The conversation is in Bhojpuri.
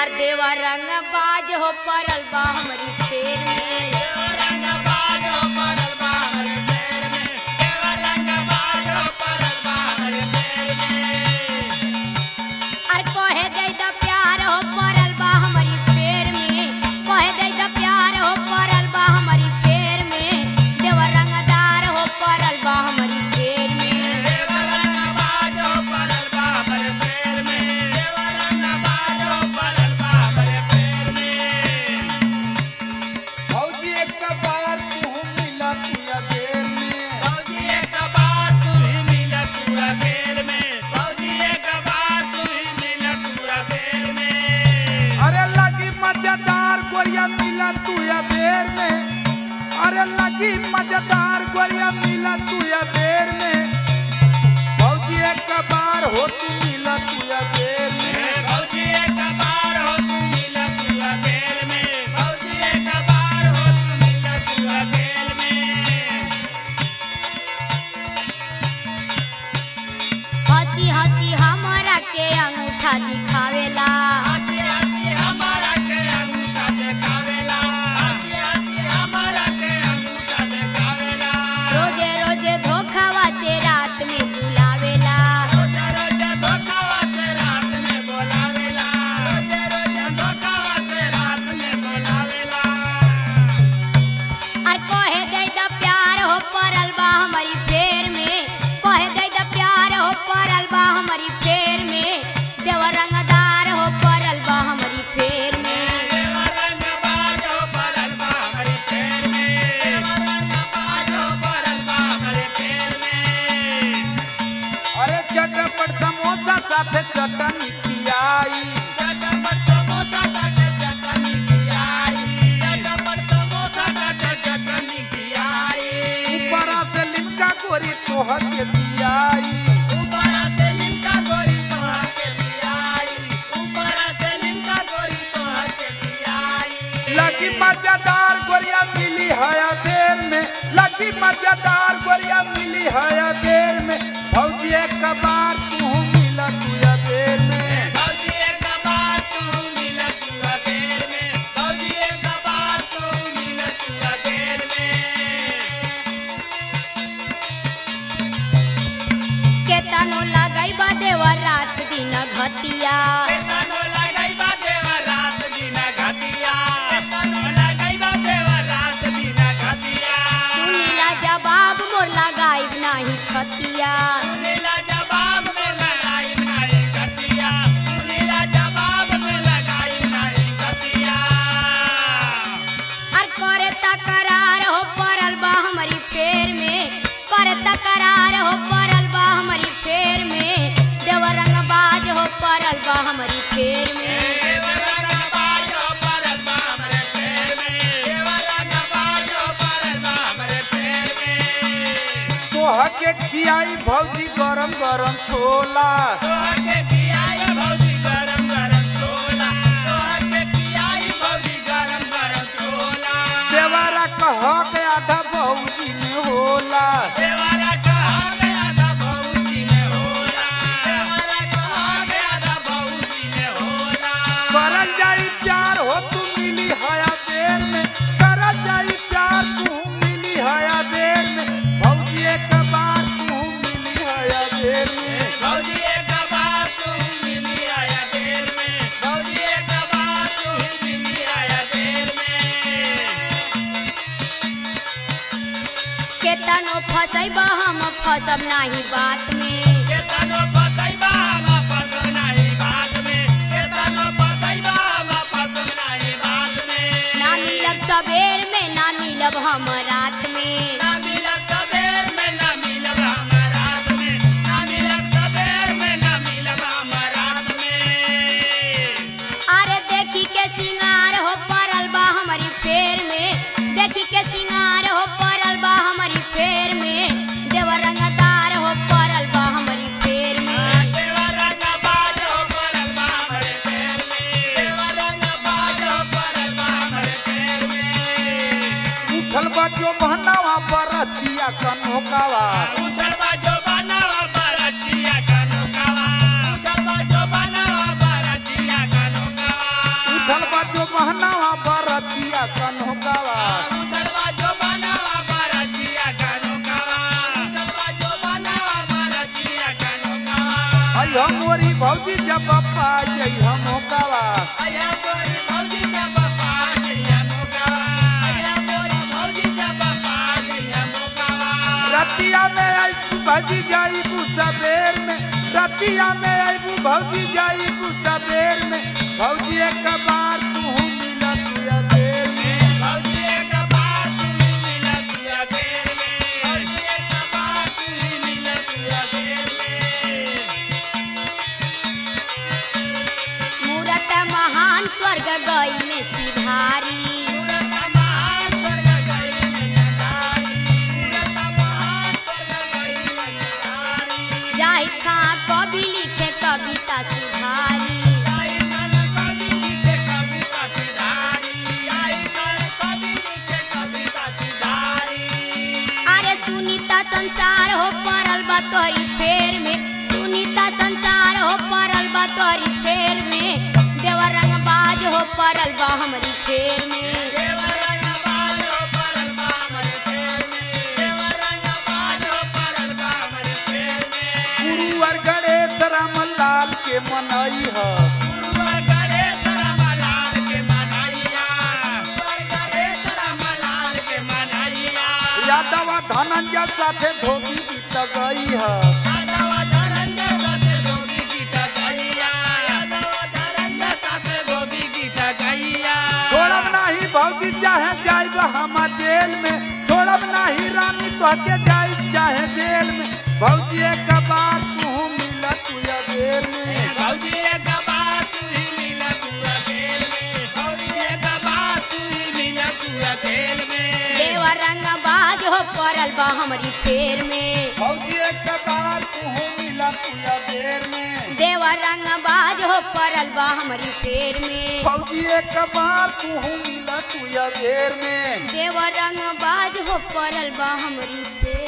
अर देवा रंग बाज हो परल बा हमरी फेर में अर कहे दे द प्यार हो परल बा हमारी फेर में कहे दे द प्यार हो परल बा हमारी फेर में देवा रंगदार हो परल बा हमारी फेर में फौजी एक बार तू मिला तुया देर में अरे लगी मजेदार गोरिया मिला तुया बेर में अरे लगी मजेदार गोरिया मिला तुया बेर में फौजी एक बार हो तू मिला तुया बेर में हंसी हंसी हमारा के अंगूठा दिखावेला रोजे रोजे धोखावा से रात में बुलावेला और कहे दे द प्यार हो परल बा हमारी फेर में कहे दे द प्यार हो परल बा हमारी फेर में देवा रंगदार हो परल बा हमारी फेर में अरे चटपट समोसा साथे चटनी खियाई ऊपरा से लिमका गोरी तोह के दियाई लगी मजेदार गोरिया मिली हया देर में लगी मजेदार गोरिया मिली हया देर में फौजी एक बार तू मिला तुया देर में केतनो लगाई बा देवा रात दिन घतिया सुनीला जवाब मोर लगाई नाही छतिया और करे तकरार हो परल बा हमारी फेर में करे तकरार हो परल बा हमारी फेर में देवा रंगबाज हो परल बा हमारी फेर में तोह के खियाई भौजी गरम गरम छोला देवारा कह के आधा भौजी में होला करल जाई प्यार हो तू मिली हया देर में करल जाई प्यार तू मिली हया देर में भौजी एक बार तू मिली हया देर में केतनो फसैबा हम फसब नाही बात में ना मिलब सबेर में ना मिलब हम रात में अरे देखी के सिंगार हो परल बा हमारी फेर में देखी के सिंगार हो परल बा हमारी फेर में देवा रंगदार हो परल बा हमारी फेर में उठल बा जो बहनावा पर छिया कनोकावा उछल बाजो बनावा बरचिया कनोकावा उछल बाजो बनावा बरचिया कनोकावा हम मोरी भौजी जब पा जई हम होकावा आया गोरी भौजी जब पा जइया मोकावा आया गोरी भौजी जब पा जइया मोकावा रतिया में आई भौजी जाई सबेर में रतिया में आई भौजी जाई सबेर में भौजी एक बार तू मिला तुया देर में भौजी एक बार तू ही मिला तुया बेर में भौजी एक बार तू ही मिला तुया बेर में मूरत महान स्वर्ग गईले सिधारी पूरत महान स्वर्ग गई नैनारी पूरत महान स्वर्ग गई नैनारी जाहि था कवि लिखे कविता सुधारी आई कर कवि लिखे कविता सुधारी आई कर कवि लिखे कविता सुधारी अरे सुनीता संसार हो परल बा तोरी फेर में सुनीता संसार हो परल बा तोरी फेर में देवर रंग बाज हो परल बा हमरी फेर में देवर रंग बाजो परल बा हमरे पैर में देवर रंग बाजो परल बा हमरे पैर में गुरुवर गणेश राम लाल के मनई ह गुरुवर गणेश रामलाल के मनाइया गुरुवर गणेश रामलाल के मनाइया यादव धनंजय साथे धोबी गीत गई ह यादव धरंजय साथे गोपी गीत गैया यादव धरंजय साथे गोपी गीत गैया छोड़ब नाही भौजी चाहे जाइब हम जेल में छोड़ब नाही रानी तोहके जाइब चाहे जेल में भौजी एक बार तू मिला तुया देर में भौजी एक बार तू ही मिला तू अकेल में भौजी एक बार तू ही मिला तू अकेल में देवर रंग बाज हो परल बा हमरी फेर में भौजी एक बार तू मिला तुया देर में देवर रंग बाज हो परल बा हमरी फेर में भौजी एक बार तू मिला तुया देर में देवर रंग बाज हो परल बा हमरी फेर